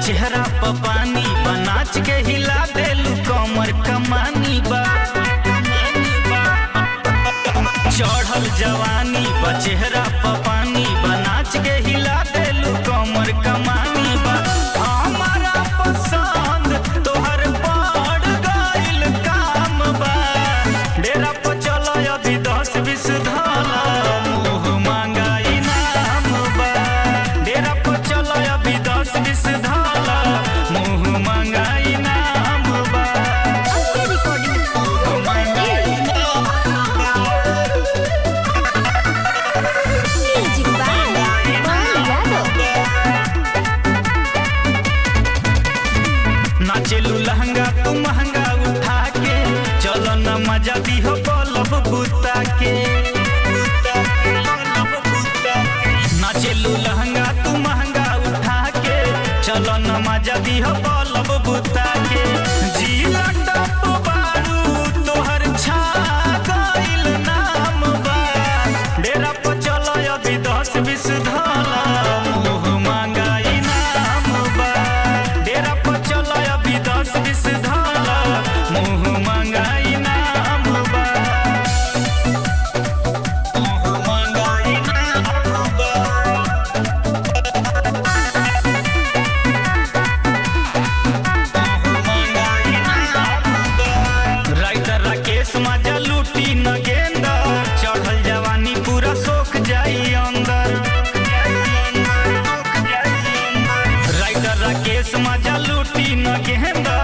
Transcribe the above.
चेहरा प पानी बा नाच के हिला देलू कमर कमानी बा चढ़ल जवानी बा चेहरा प पानी बा नाच के हिला देलू कमर कमानी बा हमारा पसंद तोहर पड़ गइल काम बा डेरा पर चल अभी दस बीस धाला मुँह मांगा इनाम बा डेरा पर चल अभी दस बीस धाला मुँह मांगा इनाम बा Ampe Recording मुँह मांगा इनाम बा Music by Paul Yadav. नाचेलू लहंगा तू महंगा उठा के चलो न मजा दी हो बलब बुता के नाचेलू लहंगा तू महंगा उठा के चलो न मजा दी हो बलब बुता के जीला टप बारू तोहर छा गइल नाम बा डेरा पर चलो अभी दस बीस धाला मुँह मांगा इनाम बा डेरा पर चलो अभी दस बीस धाला मुँह मांगा इनाम बा मुँह मांगा इनाम बा राइटर राकेश मजा लूटी न गेंदा चढ़ल जवानी पूरा सोख जाई अंदर राइटर राकेश मजा लूटी न गेंदा